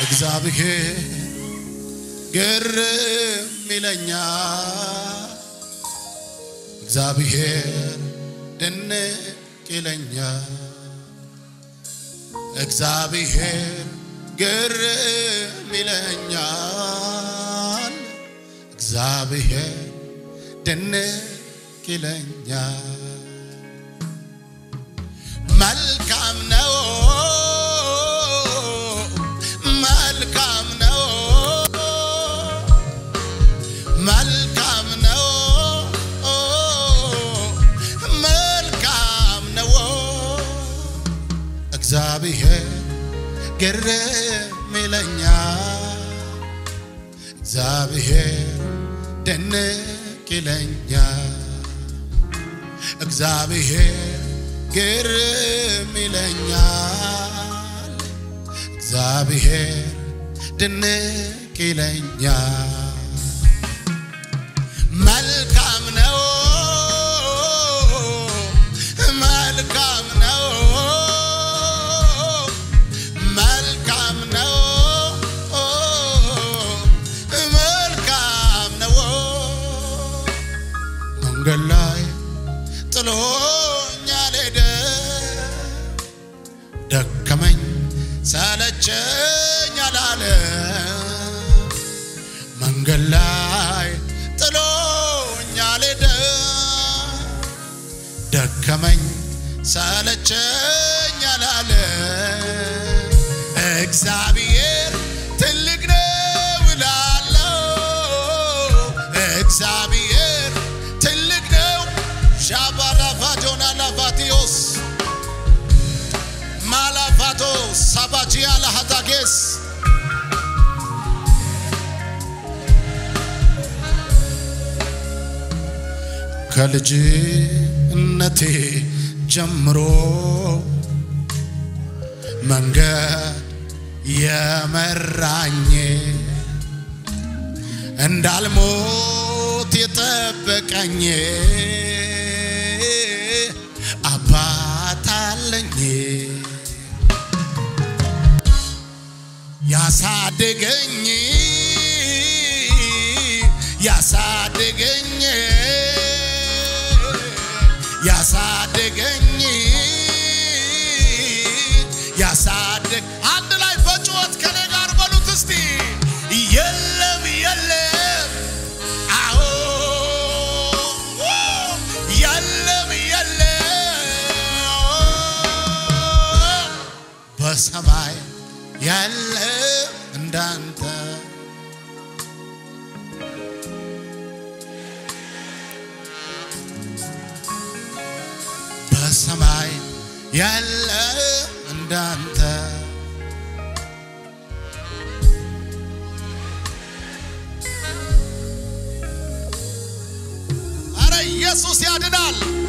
እግዚአብሔር ግርም ይለኛል እግዚአብሔር ድንቅ ይለኛል እግዚአብሔር ግርም ይለኛል እግዚአብሔር ድንቅ ይለኛል መልካም ነው መልካም ነው መልካም ነው መልካም ነው እግዚአብሔር ግርም ይለኛል እግዚአብሔር ድንቅ ይለኛል እግዚአብሔር ግርም ይለኛል እግዚአብሔር ድንቅ ይለኛል መልካም ነው መልካም ነው መልካም ነው መልካም ነው መንገድ ላይ ጥሎኝ አልሄደ ደከመኝ ሰለቸኝ አላለ መንገድ ላይ ጥሎኝ አልሄደ ደከመኝ ሰለቸኝ አላለ እግዚአብሔር ትልቅ ነው እላለሁ እግዚአብሔር ትልቅ ነው ሻባራፋጆና ላፋቲዮስ ማላፋቶ ሳባጂያ ላሃታጌስ ከልጅነቴ ጀምሮ መንገድ የመራኝ እንዳልሞት የጠበቀኝ አባት አለኝ ያሳደገኝ ያሳደገኝ ያሳደገኝ ያሳደግ አንድ ላይ በጩኸት ከኔ ጋር በሉት እስቲ የለም የለም አዎ የለም የለም በሰማይ ያለ እንዳንተ በሰማይ ያለ እንዳንተ አረ ኢየሱስ ያድናል።